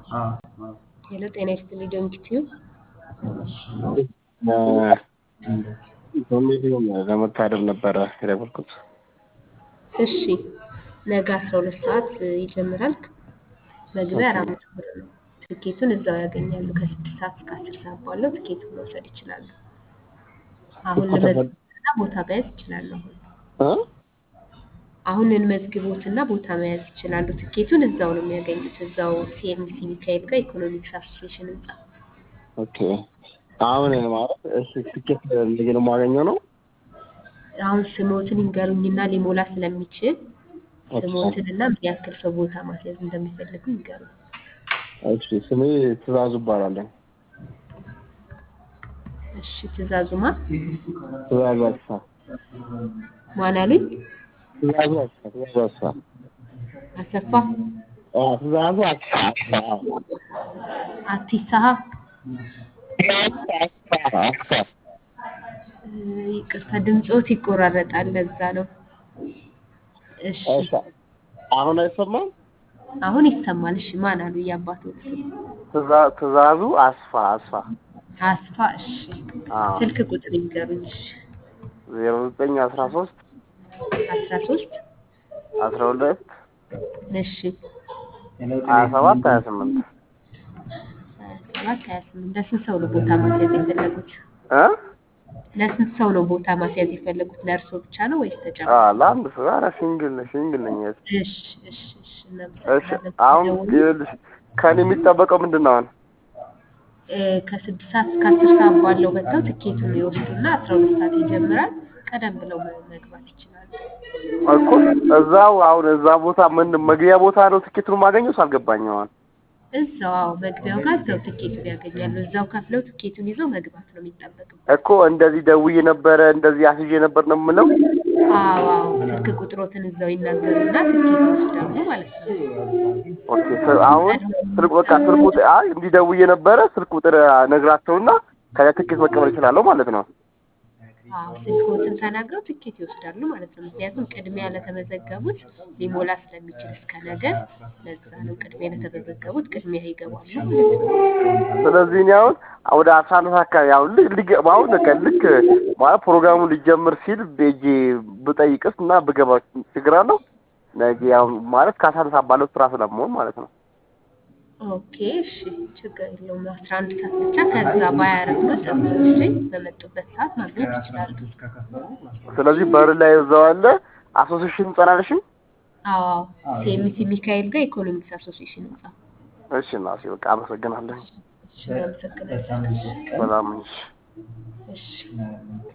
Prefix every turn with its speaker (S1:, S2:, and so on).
S1: ሄሎ ጤና ይስጥልኝ ዶንኪቲዩ
S2: ኮሚቴውን ለመታደም ነበረ የደወልኩት።
S1: እሺ ነገ አስራ ሁለት ሰዓት ይጀምራል። መግቢያ አራት መቶ ብር ነው። ትኬቱን እዛው ያገኛሉ። ከስድስት ሰዓት እስከ አስር ሰዓት ባለው ትኬቱን መውሰድ ይችላሉ። አሁን ልመዝግቦትና ቦታ መያዝ ይችላሉ። አሁን
S2: እ?
S1: አሁን እንመዝግቦትና ቦታ መያዝ ይችላሉ። ትኬቱን እዛው ነው የሚያገኙት። እዛው ሲኤምሲ ሚካኤል ጋር ኢኮኖሚክስ አሶሲዬሽን ህንጻ።
S2: ኦኬ አሁን ማለት እሺ ትኬት እንዴት ነው የማገኘው ነው?
S1: አሁን ስሞትን ይንገሩኝና ሊሞላ ስለሚችል
S2: ኦኬ
S1: ስሞትንና ምን ያክል ሰው ቦታ ማስያዝ እንደሚፈልጉ ይንገሩ።
S2: እሺ ስሜ ትእዛዙ እባላለሁ።
S1: እሺ ትእዛዙማ
S2: ትእዛዙ አስፋ
S1: ማን አሉኝ?
S2: ትእዛዙ አስፋ ትእዛዙ አስፋ
S1: አሰፋ
S2: አዎ ትእዛዙ አስፋ አስፋ
S1: አቲሳሀ
S2: አስፋ አስፋ
S1: እ፣ ይቅርታ ድምፆት ይቆራረጣል። ለዛ ነው። እሺ
S2: እሺ አሁን አይሰማም?
S1: አሁን ይሰማል። እሺ ማን አሉ? የአባቶት ስም
S2: ትእዛ- ትእዛዙ አስፋ አስፋ
S1: አስፋ። እሺ
S2: አዎ
S1: ስልክ ቁጥር ይንገሩኝ። እሺ
S2: ዜሮ ዘጠኝ አስራ ሶስት
S1: አስራ ሶስት
S2: አስራ ሁለት
S1: እሺ
S2: ሀያ ሰባት ሀያ ስምንት
S1: ሀያ ሰባት ሀያ ስምንት ለስንት ሰው ነው ቦታ ማስያዝ የፈለጉት?
S2: እ
S1: ለስንት ሰው ነው ቦታ ማስያዝ የፈለጉት? ለእርሶ ብቻ ነው ወይስ
S2: አ
S1: ተጨማሪ?
S2: ለአንድ ሰው ኧረ ሲንግል ነኝ ሲንግል ነኝ እህት።
S1: እሺ እሺ እሺ
S2: እሺ
S1: እናመሰግናለን።
S2: አሁን
S1: ሲደውሉ
S2: ይኸውልሽ ከእኔ የሚጠበቀው ምንድን ነው አሁን?
S1: እ፣ ከስድስት ሰዓት እስከ አስር ሰዓት ባለው መጥተው ትኬቱን ይወስዱና አስራ ሁለት ሰዓት ይጀምራል። ቀደም ብለው መ- መግባት ይችላሉ።
S2: እኮ እዛው አሁን እዛ ቦታ ምን መግቢያ ቦታ ነው ትኬቱን ማገኘው አልገባኝም። አሁን
S1: እዛው አዎ፣ መግቢያው ጋር እዛው ትኬቱን ያገኛሉ። እዛው ከፍለው ትኬቱን ይዘው መግባት ነው የሚጠበቅበት።
S2: እኮ እንደዚህ ደውዬ ነበረ እንደዚህ አስይዤ ነበር ነው የምለው።
S1: አዎ አዎ፣ ስልክ ቁጥሮትን እዛው ይናገሩና ትኬት ይወስዳሉ ማለት ነው።
S2: ኦኬ ስ- አሁን ስልክ በቃ ስልክ ቁጥር አይ እንዲህ ደውዬ ነበረ ስልክ ቁጥር ነግራቸውና ከዚያ ትኬት መቀበል እችላለሁ ማለት ነው።
S1: አዎ ስልክዎትን ተናግረው ትኬት ይወስዳሉ ማለት ነው። ምክንያቱም ቅድሚያ ለተመዘገቡት ሊሞላ ስለሚችል እስከ ነገ፣ ለዛ ነው ቅድሚያ ለተመዘገቡት ቅድሚያ ይገባሉ ማለት ነው።
S2: ስለዚህ እኔ አሁን ወደ አስራ አንድ ሰዓት አካባቢ አሁን ልክ ልክ አሁን በቃ ልክ ማለት ፕሮግራሙ ሊጀምር ሲል ቤጄ ብጠይቅስ እና ብገባ ችግር አለው? ነገ ያው ማለት ከአስራ አንድ ሰዓት ባለው ስራ ስለመሆን ማለት ነው።
S1: ኦኬ እሺ፣ ችግር የለውም። አስራ አንድ ሰዓት ብቻ ከዛ ባያረፍዱ ጥሩ። እሺ፣ በመጡበት ሰዓት ማግኘት ይችላሉ።
S2: ስለዚህ በር ላይ እዛው አለ አሶሴሽን ጸናለሽም።
S1: አዎ ሲኤምሲ ሚካኤል ጋር ኢኮኖሚክስ አሶሲዬሽን ህንጻ።
S2: እሺ እናቴ በቃ አመሰግናለሁ።
S1: እሺ፣ እናመሰግናለን።
S2: ሰላም ነሽ?
S1: እሺ